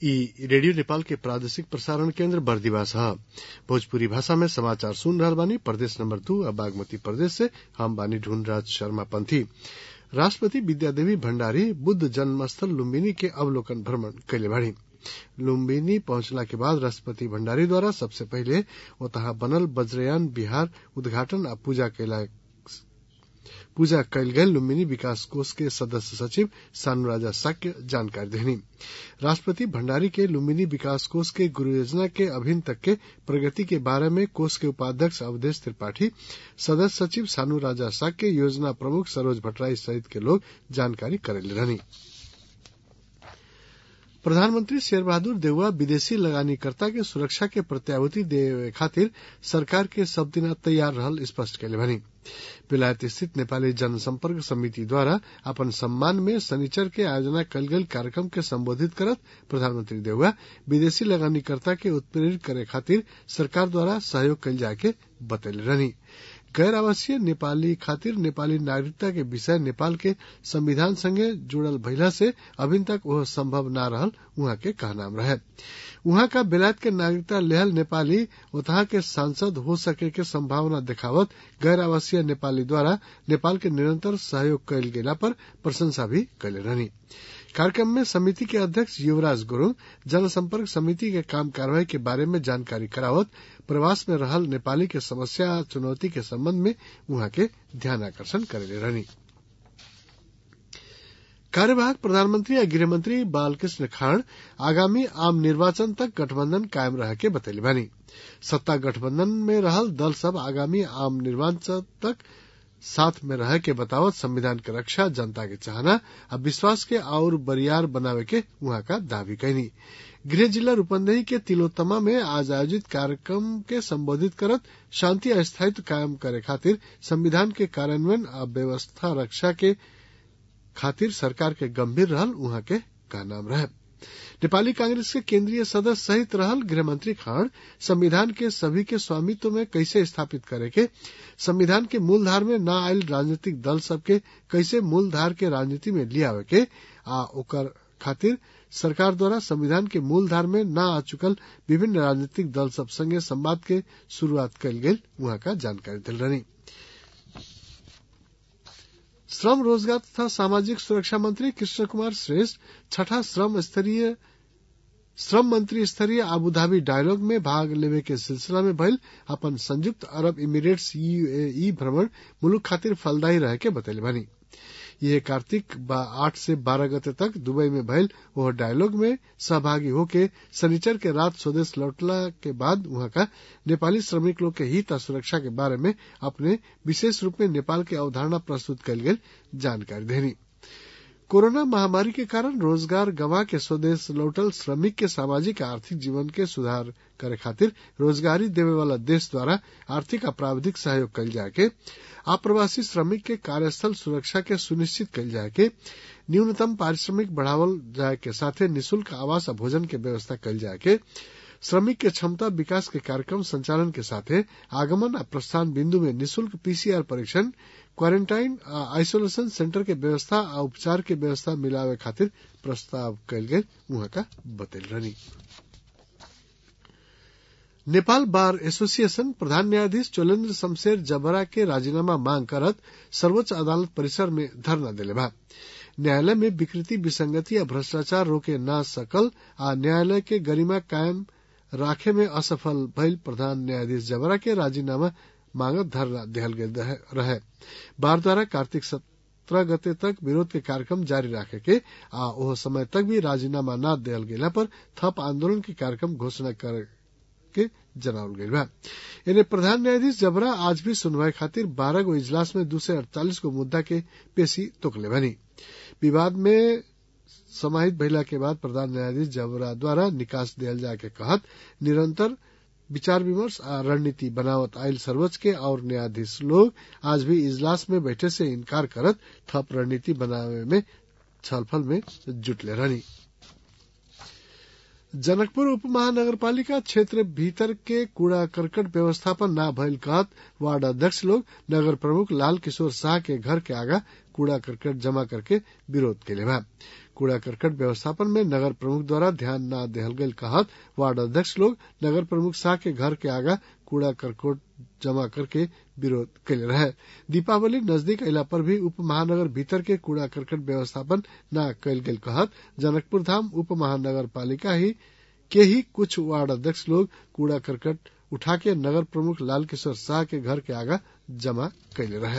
इ रेडियो नेपाल के प्रादेशिक प्रसारण केन्द्र बर्दिवास ह भोजपुरी भाषा में समाचार सुन रहल बानी प्रदेश नंबर दू आ बागमती प्रदेश से हम बानी ढूंढराज शर्मा पंथी राष्ट्रपति विद्यादेवी भण्डारी बुद्ध जन्मस्थल लुम्बिनी के अवलोकन भ्रमण कैले बाड़ी लुम्बिनी पहुंचला के बाद राष्ट्रपति भण्डारी द्वारा सबसे पहिले ओतहा बनल वज्रयान विहार उद्घाटन आ पूजा कैला पूजा कैल गेल लुम्बिनी विकास कोष के सदस्य सचिव सानुराजा साक्य जानकारी देनी राष्ट्रपति भण्डारी के लुम्बिनी विकास कोष के गुरु योजना के अभिन तक के प्रगति के बारे में कोष के उपाध्यक्ष अवधेश त्रिपाठी सदस्य सचिव सानु राजा साक्य योजना प्रमुख सरोज भट्टराई सहित के लोग जानकारी करेले रहनी प्रधानमंत्री शेर बहादुर देउवा विदेशी लगानीकर्ता के सुरक्षा के प्रत्याभूति देवे खातिर सरकार के सब दिन तैयार रहल स्पष्ट कैले भनी बेलायत स्थित नेपाली जनसंपर्क समिति द्वारा अपन सम्मान में शनिचर के आयोजना कल गेल कार्यक्रम के संबोधित करत प्रधानमंत्री देउवा विदेशी लगानीकर्ता के उत्प्रेरित करे खातिर सरकार द्वारा सहयोग कल जाए के बतैले रहनी गैर आवासीय नेपाली खातिर नेपाली नागरिकता के विषय नेपाल के संविधान संगे जुड़ल भइला से अभिन तक वह संभव न रहल उहाँ के कहनाम रहे उहाँ का बेलायत के नागरिकता लेहल नेपाली उतहा के सांसद हो सके के संभावना देखावत गैर आवासीय नेपाली द्वारा नेपाल के निरंतर सहयोग कैल गेला पर प्रशंसा भी कैले रहनी कार्यक्रम में समिति के अध्यक्ष युवराज गुरुङ जनसंपर्क समिति के काम कार्यवाही के बारे में जानकारी करावत प्रवास में रहल नेपाली के समस्या चुनौती के संबंध में उहाँ के ध्यान आकर्षण करेले रहनी कार्यवाहक प्रधानमंत्री या गृहमंत्री बालकृष्ण खाड़ आगामी आम निर्वाचन तक गठबंधन कायम रह के बतैले बानी सत्ता गठबंधन में रहल दल सब आगामी आम निर्वाचन तक साथ में रह के बतावत संविधान के रक्षा जनता के चाहना आ विश्वास के और बरियार बनावे के वहां का दावी कैनी गृह जिला रूपंदेही के तिलोत्तमा में आज आयोजित कार्यक्रम के संबोधित करत शांति आ स्थायित्व कायम करे खातिर संविधान के कार्यान्वयन आ व्यवस्था रक्षा के खातिर सरकार के गंभीर रहल उहाँ के कहनाम रहे नेपाली कांग्रेस के केंद्रीय सदस्य सहित रहल गृहमंत्री खाड़ संविधान के सभी के स्वामित्व में कैसे स्थापित करे के संविधान के मूलधार में न आयल राजनीतिक दल सबके कैसे मूलधार के राजनीति में लियावे के आ ओकर खातिर सरकार द्वारा संविधान के मूलधार में न आ चुकल विभिन्न राजनीतिक दल सब संगे संवाद के शुरुआत कल गेल वहां का जानकारी दिल रही श्रम रोजगार तथा सामाजिक सुरक्षा मंत्री कृष्ण कुमार श्रेष्ठ छठा श्रम स्तरीय श्रम मंत्री स्तरीय आबूधाबी डायलॉग में भाग लेवे के सिलसिला में भइल अपन संयुक्त अरब इमिरेट्स यूएई भ्रमण मुलुक खातिर फलदायी रहे के बतैले बानी ये कार्तिक आठ से बारह गते तक दुबई में भइल वह डायलॉग में सहभागी होके शनिचर के रात स्वदेश लौटला के बाद वहां का नेपाली श्रमिक लोग के हित और सुरक्षा के बारे में अपने विशेष रूप में नेपाल के अवधारणा प्रस्तुत कल गेल जानकारी देनी कोरोना महामारी के कारण रोजगार गंवा के स्वदेश लौटल श्रमिक के सामाजिक आर्थिक जीवन के सुधार करे खातिर रोजगारी देवे वाला देश द्वारा आर्थिक आ प्राविधिक सहयोग कल जाए के आप्रवासी श्रमिक के कार्यस्थल सुरक्षा के सुनिश्चित कल जाए के न्यूनतम पारिश्रमिक बढ़ावल जाए के साथे निशुल्क आवास और भोजन के व्यवस्था कल जाए के श्रमिक के क्षमता विकास के कार्यक्रम संचालन के साथे आगमन और प्रस्थान बिंदु में निशुल्क पीसीआर परीक्षण क्वारेंटाइन आइसोलेशन सेंटर के व्यवस्था आ उपचार के व्यवस्था मिलावे खातिर प्रस्ताव कल गए वहां का बतल रही नेपाल बार एसोसिएशन प्रधान न्यायाधीश चोलेन्द्र शमशेर जबरा के राजीनामा मांग करत सर्वोच्च अदालत परिसर में धरना दिले बा न्यायालय में विकृति विसंगति या भ्रष्टाचार रोके ना सकल आ न्यायालय के गरिमा कायम राखे में असफल भइल प्रधान न्यायाधीश जबरा के राजीनामा मांगत धरना दिहल गेल रहे बार द्वारा कार्तिक सत्रह गते तक विरोध के कार्यक्रम जारी राखे के आ ओह समय तक भी राजीनामा न दिहल गेला पर थप आंदोलन के कार्यक्रम घोषणा कर के जनावल गई बा इन्हें प्रधान न्यायाधीश जबरा आज भी सुनवाई खातिर बारह गो इजलास में दो सौ अड़तालीस गो मुद्दा के पेशी तोकले बनी विवाद में समाहित भइला के बाद प्रधान न्यायाधीश जबरा द्वारा निकास दियल जाए के कहत निरंतर विचार विमर्श आ रणनीति बनावत आयल सर्वोच्च के और न्यायाधीश लोग आज भी इजलास में बैठे से इनकार करत थप रणनीति बनावे में छलफल में जुटले रहनी जनकपुर उप महानगरपालिका क्षेत्र भीतर के कूड़ा करकट व्यवस्थापन न भइल कहत वार्ड अध्यक्ष लोग नगर प्रमुख लाल किशोर शाह के घर के आगा कूड़ा करकट जमा करके विरोध के लिए कूड़ा करकट व्यवस्थापन में नगर प्रमुख द्वारा ध्यान न देहल गयल कहत वार्ड अध्यक्ष लोग नगर प्रमुख शाह के घर के आगा कूड़ा करकट जमा करके विरोध कैले रहे दीपावली नजदीक अला पर भी उप महानगर भीतर के कूड़ा करकट व्यवस्थापन न कैल गेल कहत जनकपुर धाम उप महानगर पालिका ही के ही कुछ वार्ड अध्यक्ष लोग कूड़ा करकट उठा के नगर प्रमुख लाल किशोर शाह के घर के आगा जमा कैले रहे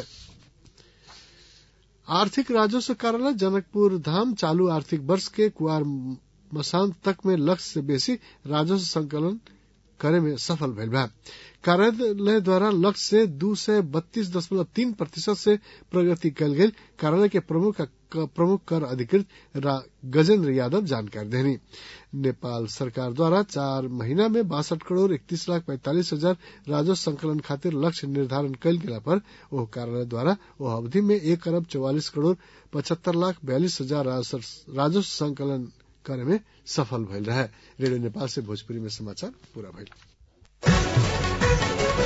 आर्थिक राजस्व कार्यालय जनकपुर धाम चालू आर्थिक वर्ष के कुआर मसांत तक में लक्ष्य से बेसी राजस्व संकलन करे में सफल भइल बा कार्यालय द्वारा लक्ष्य से दू सय बत्तीस दशमलव तीन प्रतिशत से प्रगति कल गई कार्यालय के प्रमुख प्रमुख कर अधिकृत गजेंद्र यादव जानकारी देनी नेपाल सरकार द्वारा चार महीना में बासठ करोड़ इकतीस लाख पैंतालीस हजार राजस्व संकलन खातिर लक्ष्य निर्धारण कल गेला पर ओह कार्यालय द्वारा ओह अवधि में एक अरब चौवालीस करोड़ पचहत्तर लाख बयालीस हजार राजस्व संकलन करे में सफल भइल रहे रेडियो नेपाल से भोजपुरी में समाचार पूरा भइल